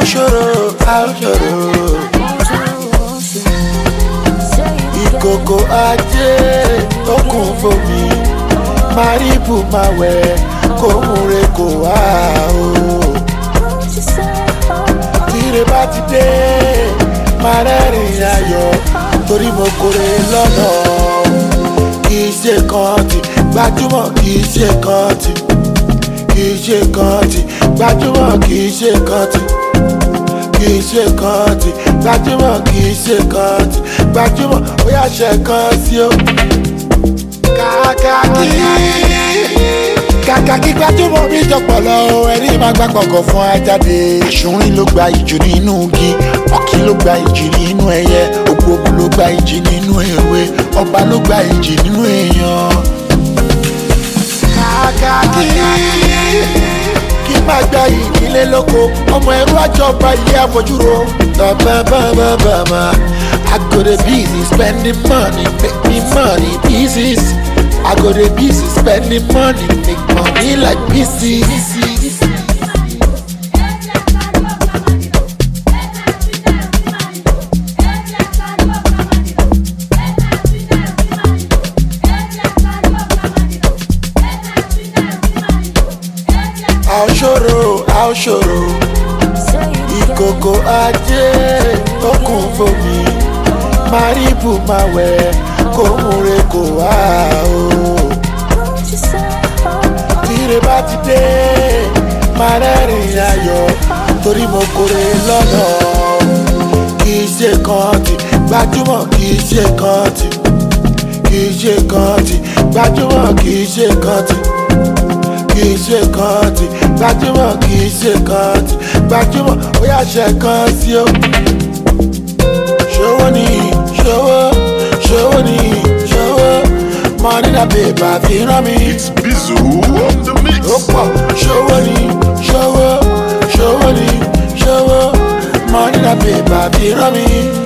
ṣòro a ó ṣòro ìkòkò ajé tó kún fomi máríbù máa wẹ̀ kó múre kó wá o. tíre bá ti dé máa rẹ́rìn ayọ̀ torí mo kórè lọ́nà kì í ṣe kan tí gbajúmọ̀ kì í ṣe kan tí kì í ṣe kan tí gbajúmọ̀ kì í ṣe kan tí kì í ṣe kan tí gbajúmọ̀ kì í ṣe kan tí gbajúmọ̀ ó yà ṣe kan sí o. kàkàkí kàkàkí gbajúmọ̀ mi jọpọ̀ lọ ẹni máa gbà gbọ̀ngàn fún ajáde. àṣùrín ló gba ìjù nínú igi ọ̀kí ló gba ìjì nínú ẹyẹ ògbómù ló gba ìjì nínú ewé ọba ló gba ìjì nínú èèyàn. kàkàkí kí má gba ìdílé lóko ọmọ ẹrú àjọba ilé àfojúro. bàbàbàbàbà I go dey busy spending money make me money pieces. I go dey busy spending money make money like pieces. a ó ṣòro a ó ṣòro ìkòkò ajé tó kún fomi máríbù máa wẹ̀ kó múre kó wá o. tíre bá ti dé máa rẹ́rìn ayọ̀ torí mo kórè lọ́nà kì í ṣe kan tí gbajúmọ̀ kì í ṣe kan tí kì í ṣe kan tí gbajúmọ̀ kì í ṣe kan tí kì í ṣe kan tí gbajúmọ̀ kì í ṣe kan tí gbajúmọ̀ ó yà ṣe kan sí o. ṣòwò ni ṣòwò ṣòwò ni ṣòwò money na paper fi rán mi. It's Bizu on the mix. ó pọ̀ ṣòwò ni ṣòwò ṣòwò ni ṣòwò money na paper fi rán mi.